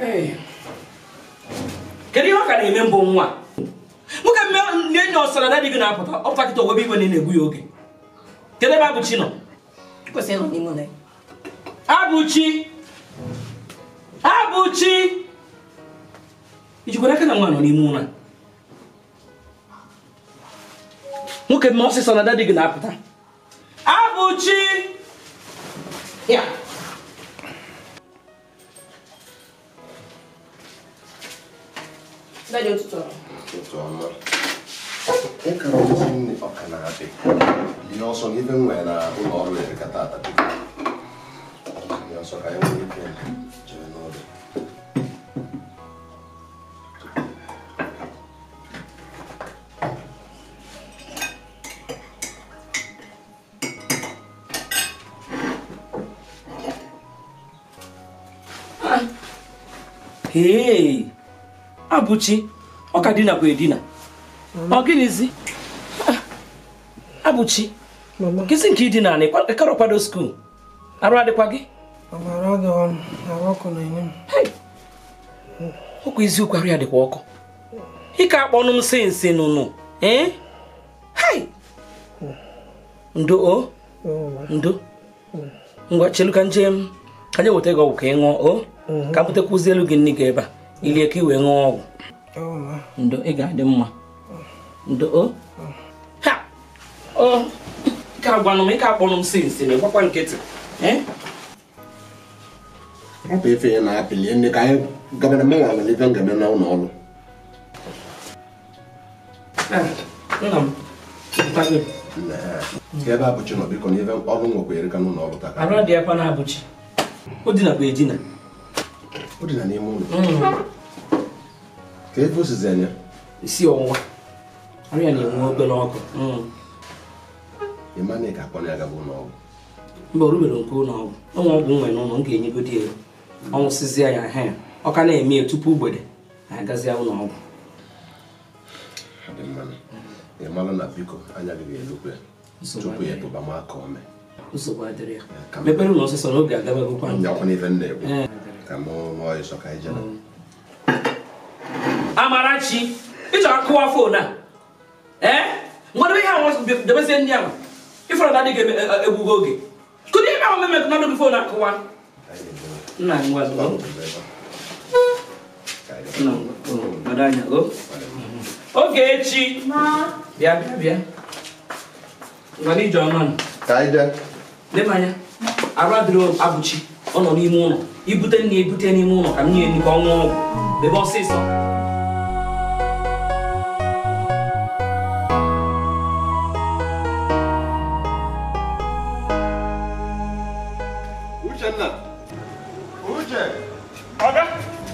kedu ihe ọ ka na-eme mbụ nwa nwoke mme nne nne ọsara dadị gị na-apụta ọ pụta kịta owebe igwe na ị na-egbu ya oge kedu ebe abụchi nọ kwesịrị ịnọ n'ime ụlọ ya abụchi abụchi ijikwara aka na nwa nọ n'ime ụra nwoke mme ọsịsọ na dadị gị na-apụta abụchi ya Dadi ụtụtụ ọrụ. Ụtụtụ ọma. ịkara ozi nne ọka na-adị ihe ọsọ na ife nwere na ụlọ ọrụ erika tata ihe ọsọ ka anyị nwere ike jere n'ụlọ hee abụchi ọ ka dinakwa edina ọ gịnịzi Ah, abụchi kịsị nke idina na ịkara kwado skuul arụ adịkwa gị Ọbara dị ọnụ, arụ ọkụ na-enye m. ọkwa eziokwu arụ ya dịkwa ọkụ ike akpọnụ m si nsi nụnụ ee hai ndo o ndo ngwa chelu ka nje m ka nje weta gị ọgwụ ka ị ṅụọ o ka m butekwuzi elu gị nne gị ebe a ilie ka ị wee ṅụọ ọgwụ Ọma. ndo ị ga-adị mma ndo o ha o ike agwanụ m ike akpọnụ m si nsi na ịgbakwa nkịtị ee ọ bụ ife ya na-apịlie nne ka anyị gabara mmenwa nwere ife m ga-eme n'ụlọ ọrụ Ah, nna m nkwa gị. Nne, ka ebe abụchi nọ biko na ife ọrụ nwekwa erika n'ụlọ ọrụ taa arụ adịghịkwa na-abụchi o dinakwa edina o dị na n'ime ụlọ ka efe osizi anya isi ọwụwa arụ ya na-enwe obere ọkụ Mm. ịma na ị ga-akpọ ya gaba ụlọ ọgwụ mba o rubere nke ụlọ ọgwụ ọnwa ọgwụ nwe n'ụlọ m ga-enyegodi ya ọnwụsịzịa ya he ọ ka na-eme ya tupu mgbede anyị agazia ụlọ ọgwụ Ọ dị mma ị mara na biko anya gị ga-elukwu ya Nsogbu tupu ya adịghị. tụba m aka ome nsogbu adịrị ya ka m- mepere ụlọ ọsịsọ n'oge agabagokwa nyakwa n'ife m na-ekwu Ee. ka m nụọ ịsọ ka anyị jere amarachi ịchọrọ akụwa fon a ee ngwadebe ihe ahụ debezie ndị ahụ ịfọrọ na adịghị egbugo oge kụdị ebe ahụ meme nọdụ gị fon akụwa nna ngwa ngwa nna ngwa gbado anya o oge echi bịa bịa bịa ngwa n'ije ọnụ nụ ka anyị jee leba anya arụ adịrị abụchi ọ nọ n'ime ụlọ ibute nne ebute n'ime ụlọ ka m nye ka ọ ṅụọ ọgwụ bebe ọsịsọ Uchenna Uche ọga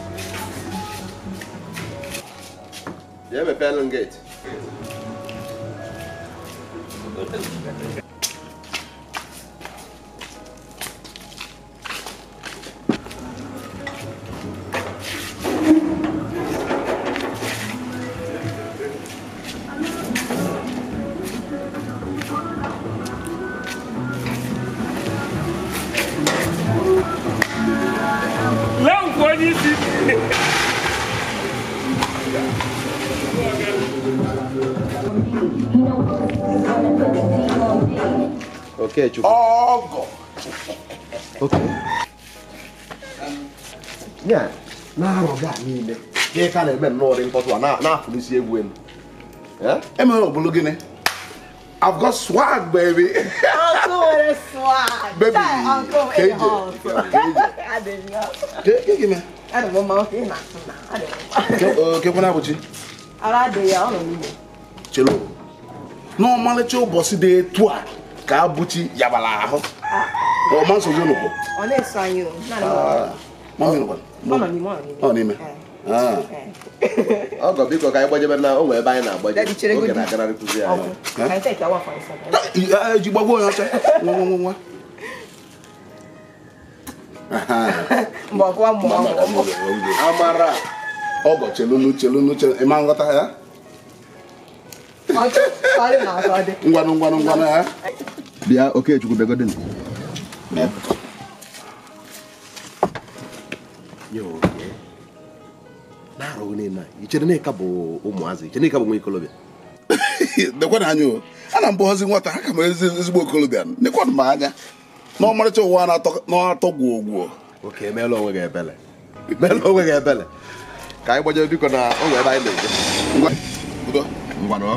bịa mepeelụ m geeti lee nkwa onye isi Okechukwu ọgọ oke ya na-arọ gị a niile ka ị ka na-eme nnọọ dị mkpọtụ a na- na-afụlisi egwu elu Eh? emere ọbụlụ gịnị I've got swag baby Uncle nwere swag. Baby, Chai, uncle ka in the eje, house. ka eje. Adị m ya. Ke- ke gịnị Adị m mma oke ị na-atụ na. Adị m mma. Ke- ọ, kekwana abụchi Ara adịghị ya, ọ nọ n'ime. chelo n'ọmalịcha ụbọchị dị etu a ka abụchi yabara ahụ ọma nsogbu nụkwụ Ọ na-eso anyị o. Naanị m. mami nụkwa Ọ nọ n'ime, ọ nọ n'ime. ọ n'ime Ah. Eh. ọgọ biko ka anyị gbajebe na o nwere ebe anyị na-agbaje Daddy, chere oge godi. na-aganarị kụzi Ọgwụ. anyị Ka anyị take awa for a second. Ah, eji gbagbuo onye ọcha nwa nwa nwa nwa Aha. Mgbe ọkụwa mgbe ọgwụ. amara ọgọ chelunu chelunu chelu ịma nghọta ya Ọ chọ- ọ dị na atọ dị. ngwanụ ngwanụ ngwanụ ya bịa okechukwu begodin na-arụ niile a i chere na ịka bụ ụmụazị i chere na ịka bụ nwa ikolobịa dekwana anya o ana m bụghọzi nwata ha ka m ezi ezigbo okolobịa nekwana m anya na ọmarịcha ụwa na-atọ- na-atọ gwuo gwuo oke emeela onwe gị ebele meela onwe gị ebele ka anyị gbajere biko na o nwere ebe anyị na-eje ngwa udo ngwanụ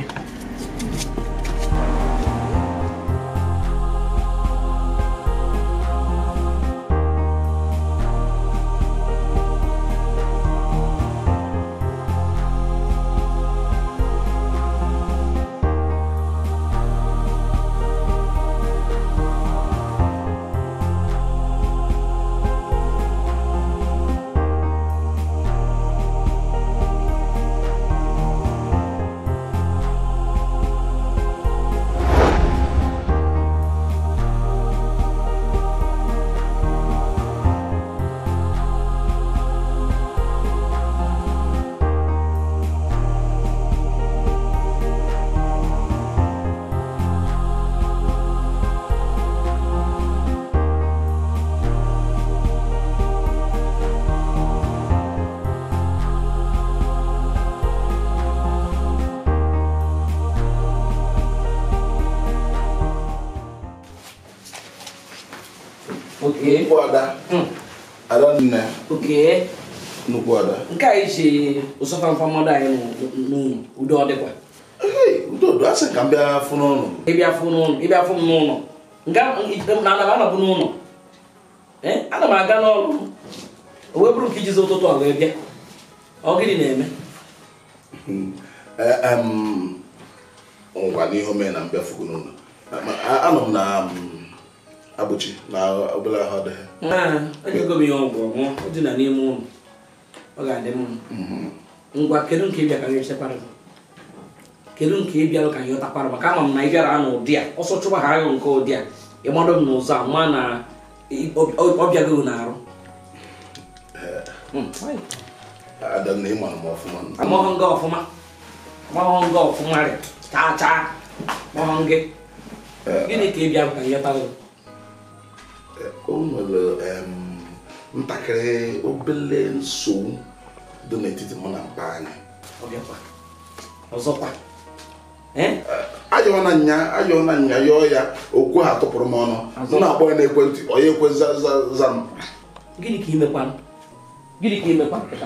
oke nnukwu ada ada nne oke nnukwu ada nke a iji ụsọfamfa mmadụ anyị n'ụlọ udo ọ dịkwa Hey, udo udo asị ka m bịa fụ n'ụlọ ịbịa fụ n'ụlọ ịbịa fụ m n'ụlọ nke a- na ana m anọbụ n'ụlọ ee ana m aga n'ọrụ o wee bụrụ nke ijizi ụtụtụ a wee bịa ọ gịnị na-eme Eh, em, ngwa n'ihe o mee na mbịa fụgo n'ụlọ Ma, a- anọ m na um, abụchi na obere ahụ ọdịghị Ee, ejego m ihe ọgwụ ọṅụọ ọ dị na n'ime ụlọ ọ ga-adị mma ngwa kedu nke ịbịa ka anyị chekwara gị kedu nke ịbịa ka anyị ọtakwara maka ama m na ị bịara na ụdị a ọsọ chụba ha ahụ nke ụdị a ịmadụ m n'ụzọ a ma na ị- ọ- ọ- ọ bịago na-arụ Hmm, fine. ada nna ịmara m ọfụma amahụ nga ọfụma amahụ nga ọfụma rị chaa chaa mahụ gị gịnị ka ịbịa ka anyị ọtara gị o nwere em, ntakịrị obele nsogbu dị n'etiti mụ na mpa anyị ọ bịakwa ọzọkwa ee ajọọ na nya ajọọ na nya yọọ ya okwu ha tụpụrụ m ọnụ m na-akpọ ya n'ekwentị ọ ya ekwe za za za m gịnị ka imekwanụ gịnị ka imekwanụ kịta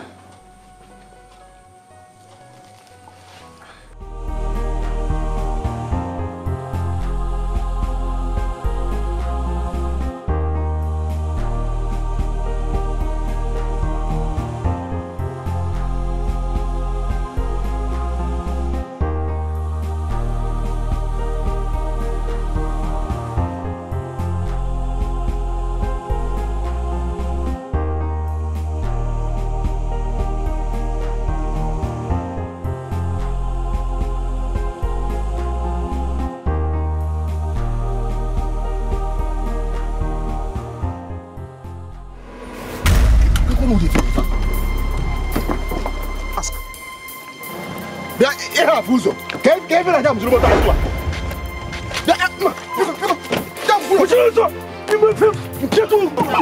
bịa ịhapụ ụzọ ka e- ka ebe na-aga mzụrụ moto anyị tụa bịa eh, mma, biko, biko, bịa mkpụrụ. Kwụsịrị ụzọ ime fe nketụ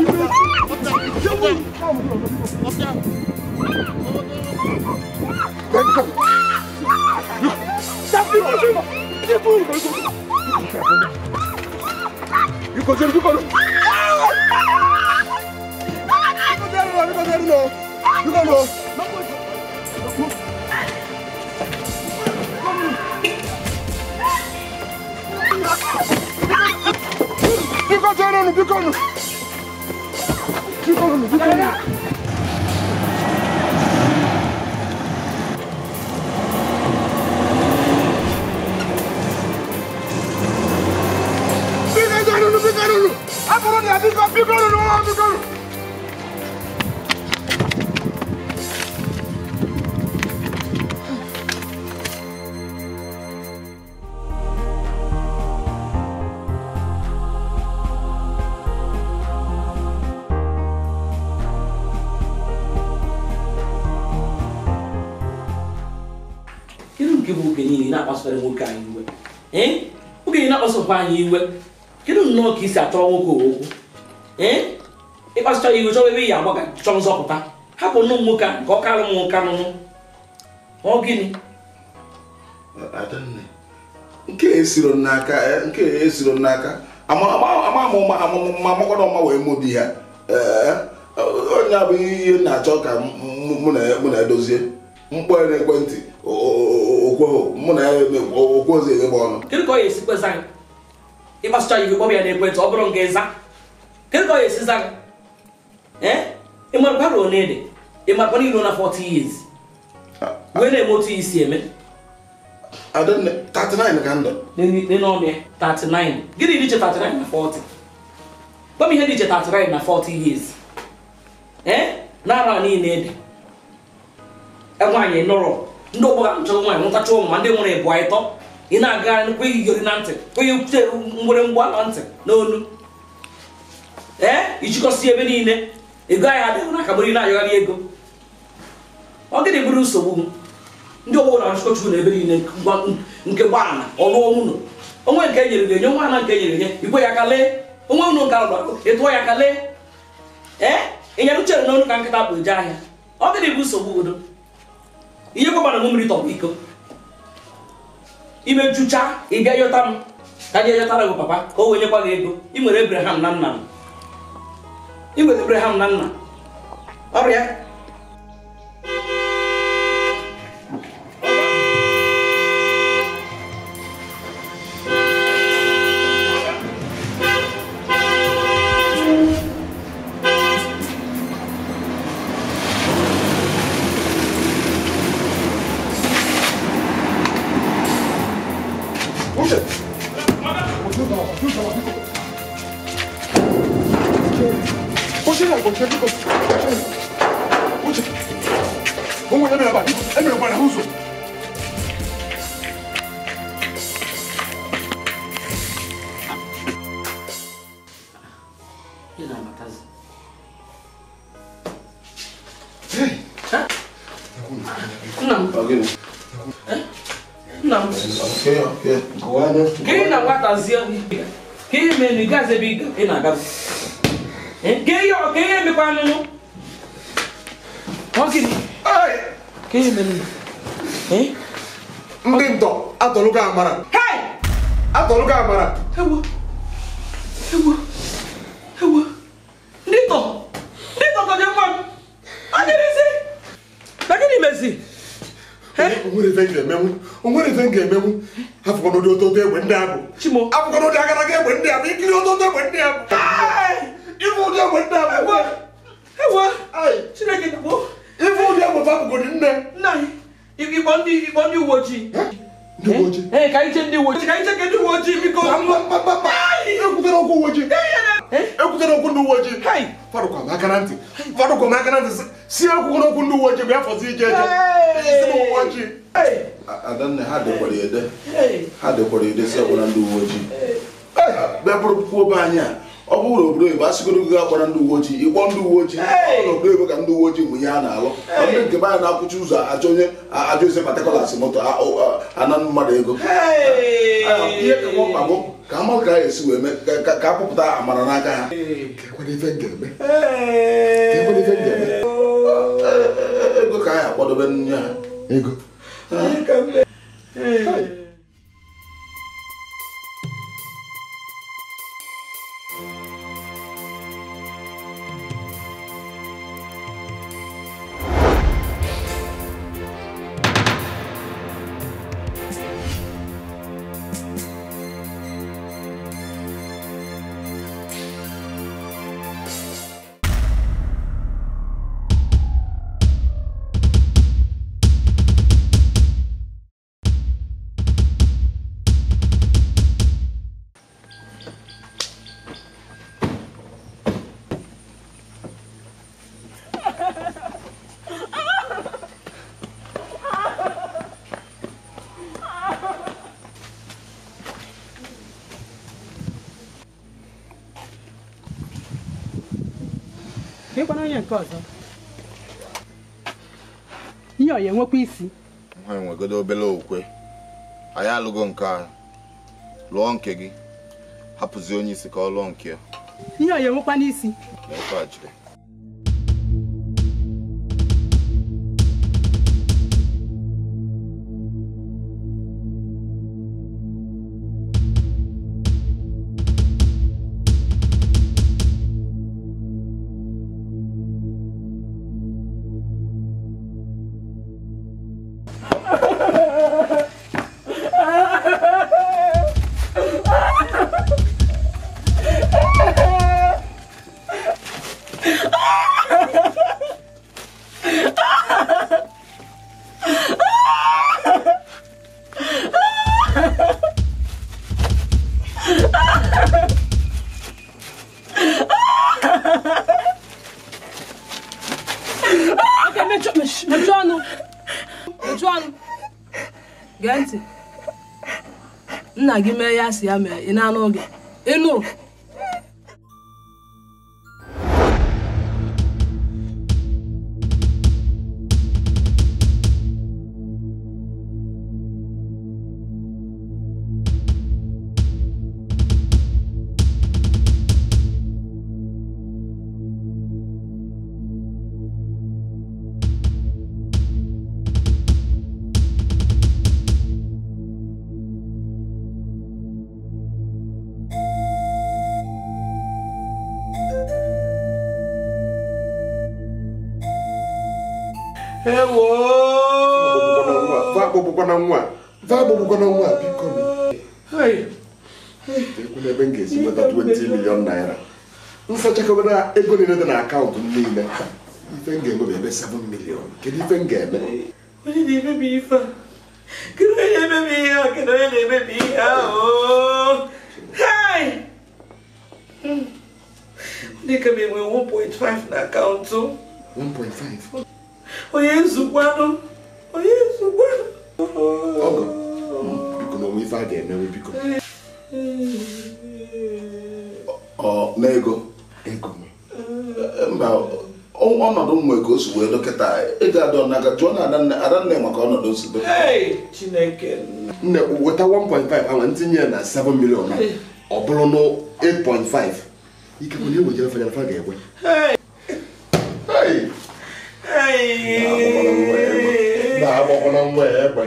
Biko, biko, biko. Biko, biko, biko. Biko, biko. Biko chere nu, biko nu. Biko nu, biko nu. Biko chere nu, biko nu. Abụrụ na biko, biko nu, biko nu. kedu nke bụ oge niile ị na-akpasara nwoke anyị iwe ee oge ị na-akpasakwa anyị iwe kedu nnọọ ka isi achọrọ nwoke okwu ee ịkpasịcha ya iwe chọwa ebe ị ya agba ka chọọ nzọpụta hapụ nụ m nwoke ahụ ka ọ kalụ m nka nụnụ ọ gịnị Adanne, nke a esiro m n'aka eh, nke a esiro m n'aka ama ama ama ama ụma ama amakwana ọma wee mụ di ya Eh, onye a bụ ihe m na-achọ ka m- m- mụ na mụ na edozie mkpọ ya n'ekwentị okweghị mụ na ya okweghịzi eghebe ọnụ kedu ka ọ ga-esi kpeza gị ịgbasịcha ya kpọbịa n'ekwentị ọ bụrụ nga ịza kedu ka ọ ga-esi za gị ee ịmarakwa na one dị ịmarakwa na ilo na 40 years wee na-eme otu isi eme Adanne 39 ka ndụ n'ọnụ ya 39 gịnị dị iche 39 na 40 gwa m ihe dị iche 39 na 40 years ee n'ara niile dị nwaanyị nọrọ ndị ọgbọ ga nchọrọ nwaanyị nwụtacha ụmụ ma ndị nwere ịbụ ịtọ ị na-aga kweghị iyori na ntị kweghị kwute mgbere mgba na ntị n'olu ee ijikọsi ebe niile ego anyị adịghị n'aka bụrụ ị na-ayọgharị ego ọ gịnị bụrụ nsogbu m ndị ọgbọ na-achụkọ chukwu na ebe niile gwa- nke gbaana ọlụọ nwụnụ onwe nke e nyere gị enye nwa na nke e nyere enye igwe ya ka lee onwe unu nke alụrụ ịtụọ ya ka lee ee ịnyere uchere n'ọnụ ka nkịta bụ eje ahịa ọ gịnị bụ nsogbu udo ihe gwabara m mmiri tọrọ iko imejucha ị bịa yọta m ka je yọtara gị papa ka o wee nyekwa gị ego ị nwere ebraham na nna m ị nwere ebraham na nna ọrịa Uche! Uche na Uche biko! Uche! Ụmụ ya mere aba, emere gbara ụzọ. Ị na-amatazi. Hey! nna m Ọ gịnị? nna m Okay, okay. Gụwa anya. ka ị na nwatazie ka ihe mere na ị gaghịzi ebe ị ị na-aga ka ihe ka ihe emekwa anụnụ ọ gịnị Hey! ka ihe mere ee ndị ntọ atọlụgo amara hei atọlụgo amara ewo ewo ewo ndị tọ ndị tọ tọje nwa m ọ dịrịzi na gịnị mezi onwere ife m ga-emenwu onwere ife m ga-emenwu afụkwana ụdị ototo egbe ndị abụ chimo afụkwana ụdị agaraga egbe ndị abụ ikiri ototo egbe ndị abụ ife ụdị egbe ndị abụ ewo ewo Ai, chineke dagbo ife ụdị egbe fapụgodi nne nna anyị ịkpọ ndị ịkpọ ndị uwe ojii ndị uwe ojii ee ka anyị chee ndị uwe ojii ka anyị cheke ndị uwe ojii biko ekwutere okwu uwe ojii ekwutere okwu ndị uwe ojii Hai! fadụkwa m aka na ntị fadụkwa m aka na ntị si- si ekwukwere okwu ndị uwe ojii bụ afọzi ije eje si na uwe ojii Adanne ha dekwara ede Hey! ha dekwara ede si ọgbara ndị uwe ojii bịa bụrụ kwuo be anyị a ọ bụrụ na obodo oyibo asịgoro gị agbara ndị uwe ojii ịkpọ ndị uwe ojii ọ na obodo oyibo ka ndị uwe ojii mụ ihe a na-alụ Ọ ndị nke be anyị na-akwụchi ụzọ achọ onye ajọ ise patikolas moto a- a- ana mmadụ ego Aya, ihe ka nwa mkpa bụ ka amalụ ka a ga-esi wee mee ka- ka- ka apụpụta amara n'aka ha kekwere ife m ga-eme kekwere ife m ga-eme ego ka anyị akwadobe nye ha ego Ịkwana onye nke ọzọ ihe ọ ya enwekwa isi ha enwegodo obere okwe anyị alụgo nke a lụọ nke gị hapụzi onye isi ka ọ lụọ nke ya ihe ọ ya enwekwa n'isi na ife a jiri oke mechie mechie ọnụ mechie ọnụ gee ntị nna gị mee ya si ya mee ị na-anụ oge ịnụ va akpọgbukwana nwa va akpọgbukwana nwa biko ekwu n'ebe m ga-esi nweta 20 million naira nsachakọbara ego niile dị na akaụntụ m niile ife m ga-eme bụ ebe 7 million kedu ife m ga-eme onye na-emebi ife a kedu onye na-emebi ihe a kedu onye na-emebi ihe ahụ hai dịka m enwe 1.5 na akaụntụ 1.5 onye nzukwanụ onye nzukwanụ ọgọ biko na onwe ife a ga-emewe biko ọ na ego ego m mba ọ- ọnọdụ m nwe ka o si wee dọkịta ego adọ n'aka jụọ na adanne adanne maka ọnọdụ o si dọ Hey, chineke nne weta 1.5 ahụ ntinye ya na 7 million a, ọ bụrụ na 8.5 ike bụ na ewejere fanya fa ga-ekwe Hey, Hey! hey. na-agbakwana nwa ya egbe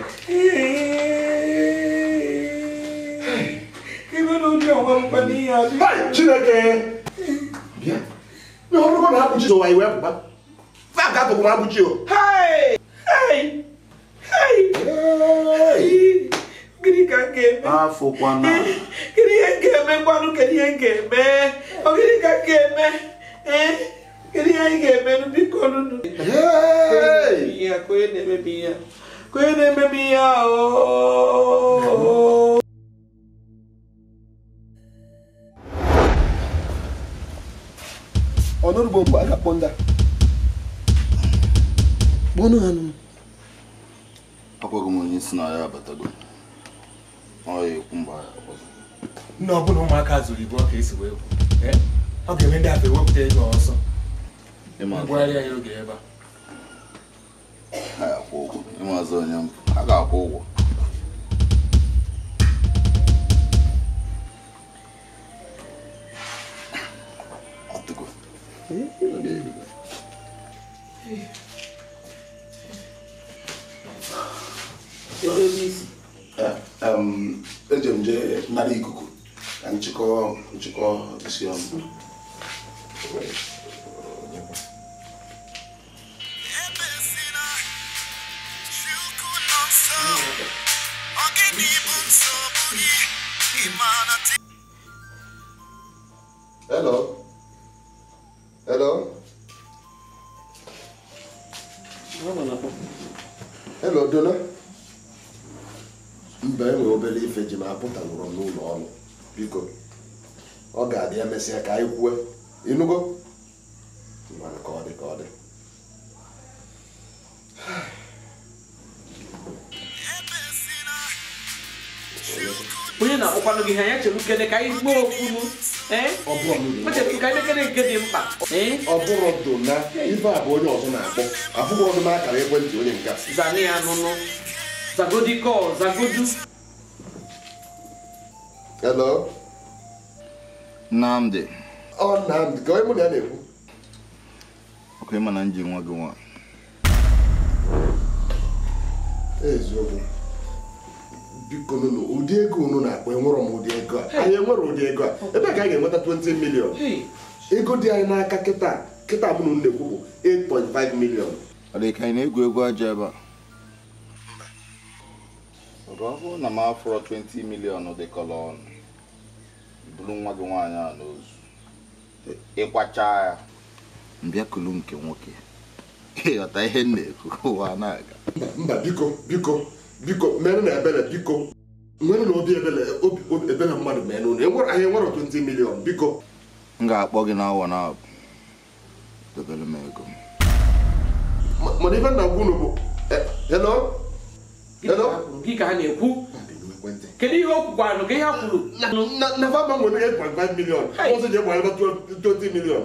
Ibe na ụdị ọnwa mkpa n'ihe a dị. Hai, chineke bịa na ọ bụrụkwa na abụchi ụwa iwe pụta fa ga-atụkwụ na abụchi o Hey, hey, hey. Hey! Gịnị ka m ga-eme? afụkwana Kedu ihe m ga-eme gwanụ kedu ihe m ga-eme? Ọ gịnị ka m ga-eme? Eh? Kedu ihe anyị ga-eme nụ? biko nụnụ? Hey! Ihe a, ka onye na-emebi ihe a. Ka onye na-emebi ihe a, ooo. ọnụrụgbo mgbe a ga-akpọ ndị a kpọnụ ha nụ akwaghị m onye si na ya abatago ọ ya ekwu mgbe ya ọzọ nne ọbụla ụmụaka zụrụ ibu ọka esi wee kwu Eh? ọ ga-eme ndị afọ ewepụta ego ọsọ ịmazụ ngwagharịa ya oge ebe a ha ya akwụ ụgwọ ịmazụ onye mpụ ha ga-akwụ ụgwọ ọtụgo Em, eje m jee nara ikuku ka nchịkọ nchịkọ isi ọnụ hello hello hello dona mba enwere obere ife ji ma apụtagoro m n'ụlọ ọrụ biko ọ ga-adị emesịa ka anyị kwue ịnụgo Ngwanụ ka ọ dị ka ọ dị onye na-akpọkwanụ gị ihe anya chere ukene ka anyị gbuo okwunu ee ọ bụrụ m o chere ka anyị mekere nke dị mkpa ee ọ bụrụ dona ife a bụ onye ọzọ na-akpọ abụghị ọdụ m akara ekwentị onye nke a zani ya nụnụ zagodi kọl zagodu hello nnamdị ọ Nnamdị ka onye mụ na ya na-ekwu ọkụ ịma na nji nwa gị nwaanyị eziokwu biko nụnụ ụdị ego unu na-akpọ enwerọ m ụdị ego a anyị enwere ụdị ego a ebe ka anyị ga-enweta 20 million ego dị anyị n'aka kịta kịta mụ na unu na-ekwu bụ 8.5 million ọ dị ka anyị na-egwu egwu aja ebe a Ọgụ ọ bụrụ na m afụrọ 20 milion dịkọrọ ọnụ buru nwa gị nwaanyị a n'ozu ịkwacha ya mbịa kulu nke nwoke ịghọta ihe m na-ekwu ụwa na-aga mba biko biko biko mere na ebere biko nwere na obi ebere obi obi- ebere mmadụ mee n'ụlọ enwere anyị enwere 20 million biko m ga-akpọ gị n'awa na abụ dobere m ego m Ma- mana ife nna gwa unu bụ eh, hello hello gị ka a na-ekwu ekwentị kedu ihe o kwukwanụ ka ihe ha kwuru na na fama nwere 8.5 million ọzọ ji egbaleba 20 million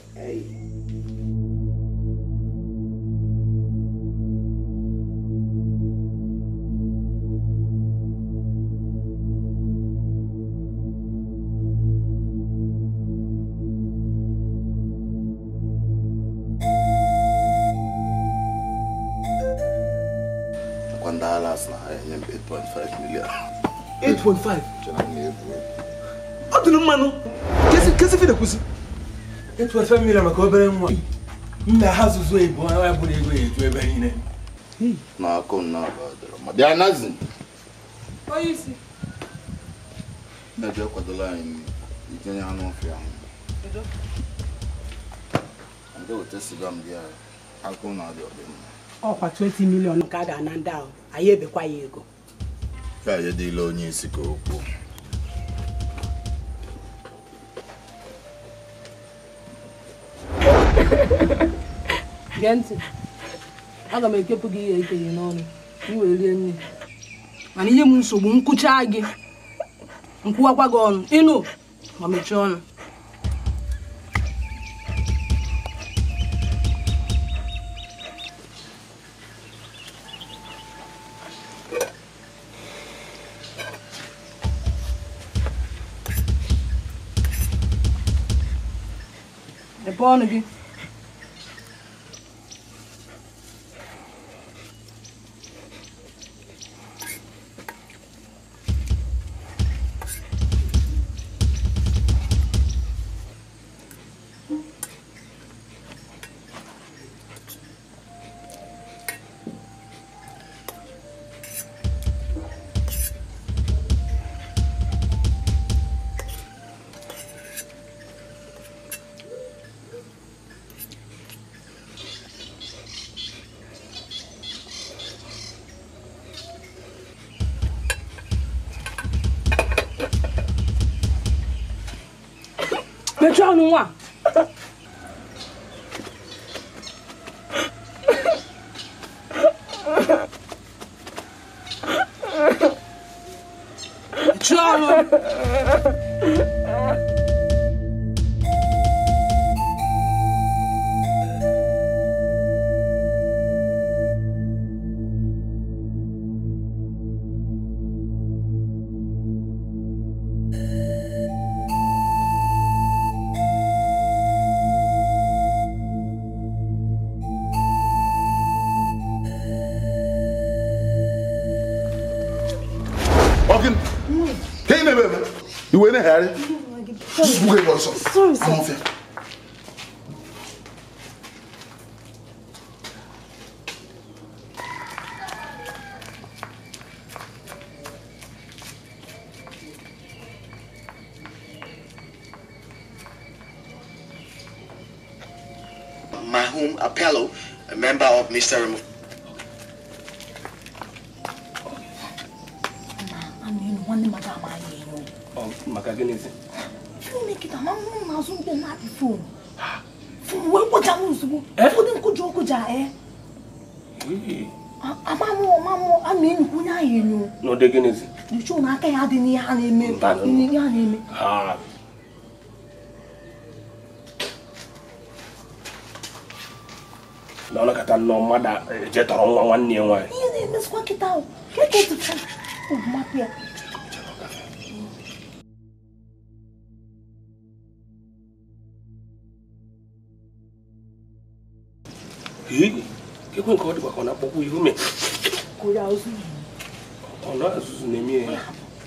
Kwa ndị alas na ha enye m 8.5 million 8.5 chere m na-ebu ọ dịrị mmanụ kesi fide kwụsị 8.5 million maka obere nwa nna ha zụzụ ibu ya bụrụ ego ya eju ebe niile na akụ m na-aba dịrị ma bịa nazi onye isi na-eje kwadola anyị itinye anụ ọfịa ahụ nke weta siga m bịa akụ na-adị ọdịmma ọkwa 20 milion ka a ga-ana ndị ahụ anyị ebekwa ya ego ka ya dịla onye isi ka okwu gee ntị aga m ekepụ gị ihe ekenye n'ọnụ ka i wee rie nri mana ihe m nsogbu nkụcha gị nkwụwakwa gị ọnụ ịnụ ma mechie ọnụ mepee ọnụ gị mechie ọnụ nwa mechie ọnụ Ọkịn, ka ị na-eme eme iwe na-ehegharị buga ebe ọsọ amụfịa Mahum Apello, a member of Mr. Remo- nwanne maka amaghị enyo maka gịnịzi fon nkịta ma mụ na-azụ mgbe na-apị fon fon wee kpocha m ozugbo ụfọdụ nkụja ọkụja e amamụ ọmamụ a na-enyekwa onye ahụ enyo n'ụdị gịnịzi nyocha na aka ya dị n'ihe a na-eme Mbanụ. n'ihe a na-eme ha na ọ nakọta nnọọ mmadụ eje tọrọ nwa nwanne ya nwaanyị ihe na-emezikwa nkịta ahụ ka eke tụcha mapụ ya Hii, ekwe nke ọ dịkwa ka ọ na-akpọkwa ihe ume kụrụ azụ ọ na-azụzụ na-eme ya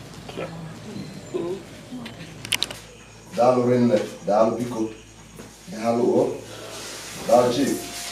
daalụ rinne daalụ biko daalụ o daalụ chief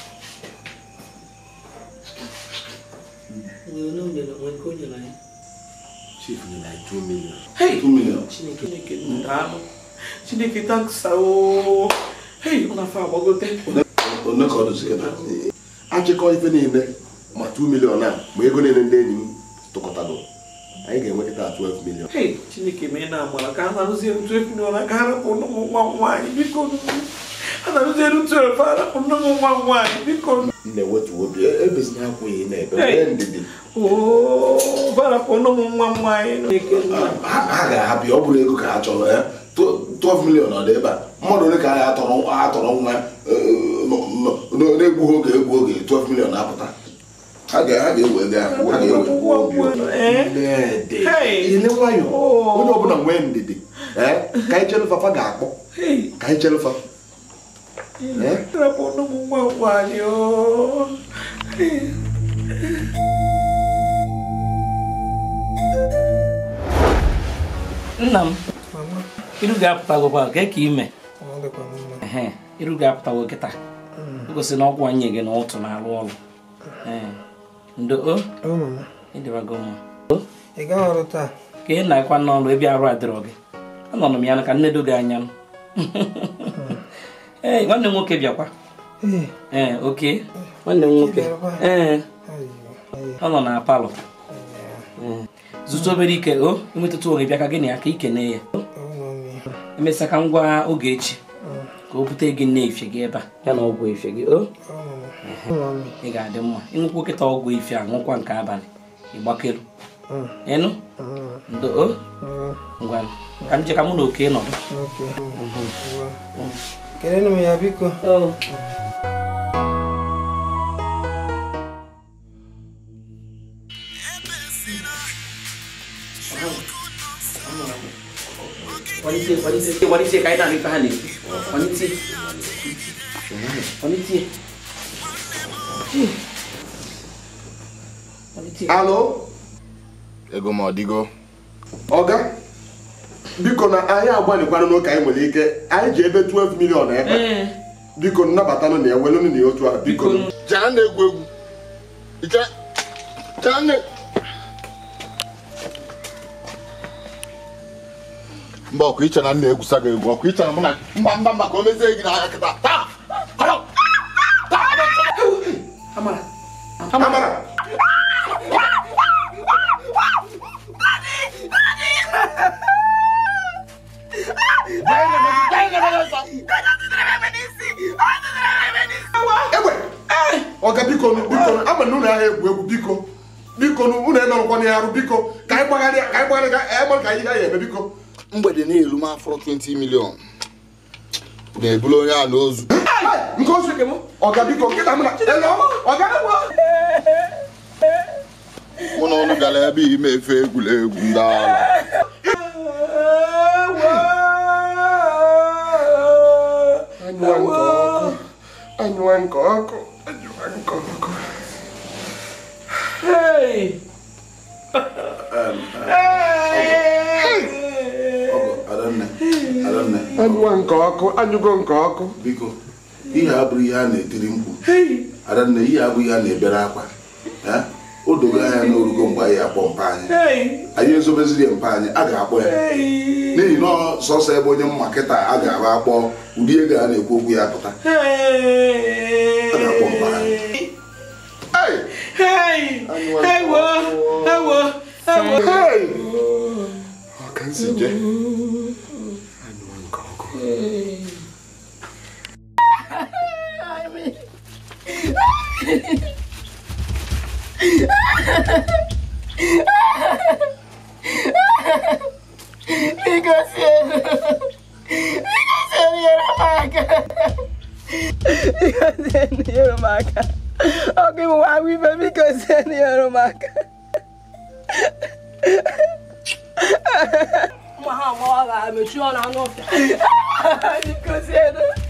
chief nyere anyị 2 million Hey! 2 million. chineke chineke daalụ chineke tanksa o hei ọ na-afọ agbagote one ka ọ dụzi kịta achịkọ ife niile ma 2 million a ma ego niile ndị enyi m tụkọtago anyị ga-enwe kịta 12 million hei chineke mee na amara ka a na-arụzi elu 12 million ka harapụ ụmụ nwa m nwaanyị biko a na-arụzi elu 12 harapụ ụmụ nwa m nwaanyị biko m na-ewetu obi ebezina akwụghị na-ebe Hey. nwee ndidi Oo, barapụnụ m nwa m nwaanyị ha ha ga-ahapụ ya ọ bụrụ ego ka ha chọrọ ya 12 million ọ dị ebe a mmadụ ole ka anyị atọrọ atọrọ nwa eh, n- n- na-egbughị oge egbu oge 12 million na-apụta ha ga- ha ga-ewe ego ahụ ha ga-ewe obi Nnedi, ile nwayọ onye ọbụla nwee ndidi eh, ka anyị chere fafa ga-akpọ ka anyị chere fa Eh? barapụnụ m nwa m nwaanyị oo. nna m iru ga-apụtagokwa ka ka ime Ọ dịkwa mma. ehe iru ga-apụtago kịta o gosi na ọgwụ anyị gị na ụtụ na-alụ ọrụ ee ndo o Ọ mama. ịdịbago mma Ị gaghị ọrụ taa? ka ị na-akwa n'ọrụ ebe arụ adịrọ gị anọrọ m ya ka nnedo gị anya m ee nwanne m nwoke bịakwa Ee. ee oke nwanne m nwoke ee ọ nọ na palọ Ee. zụta obere ike o enwetụta onwe bịa ka gị na ya ka ikene ya emesịa ka m gwa oge echi ka o bute gị nne efe gị ebe a ya na ọgwụ efe gị o ị ga-adị mma ịṅụkwa kịta ọgwụ efe a ṅụkwa nke abalị ịgbakelu ịnụ ndo o ngwa ka m je ka mụ na oke nọdụ Kelenu m ya biko. kwalitie kwalitie kwalitie ka anyị na-arị ife ha na-ekwu kwalitie kwalitie Alo? ego m ọdịgo ọga biko na anyị agbalịkwana n'oke anyị nwere ike anyị ji ebe 12 million ebe biko nnabatanụ na ewelụnụ na otu a biko chaa na-egwu egwu Iche- chaa na mba ọkụ iche na nna egwusa gị egwu ọkụ iche na mụ na mba mba mba ka o mezie gị n'anya kịta taa kọrọ amara amara egbe ọga biko nụ, biko nụ, ama na ụlọ ahịa egwu egwu biko biko nụ, unu emerụkwana ya arụ biko ka anyị gbagharịa ka anyị gbagharịa ka anyị gbara ka anyị ga eme biko mgbede na-elu m afọrọ 20 milion na-ebulu onye a n'ozu nke ozu nke m ọga biko nkịta m na elo ọga mụ na ọnụ gara ebe ime efe egwuregwu ndị agha anyụwa nke ọkụ anyụwa nke ọkụ anyụwa nke ọkụ Hey! Adanne, Adanne. anyụwa nke ọkụ anyụgo nke ọkụ biko ihe abụrụ ihe a na-etiri mkpu adanne ihe abụghị ihe a na-ebere akwa Eh? o dogo anya n'orugo mgbe anyị akpọ mpa anyị anyị ezobeziri mpa anyị a ga-akpọ ya n'ihi na ọ sọsọ ebe onye mma kịta a ga-aba akpọ ụdị ego a na-ekwu okwu ya pụta a ga-akpọ mpa anyị ewo ewo ewo Hey! Ọ ka nsi je Biko sienu. Biko sienu nyere m aka. Biko sienu nyere m aka. Ọ gị bụ nwa ibe biko sienu nyere m aka. Ụmụ ha amaghị ga-emechi ọnụ anụ ọfịa. Biko sienu.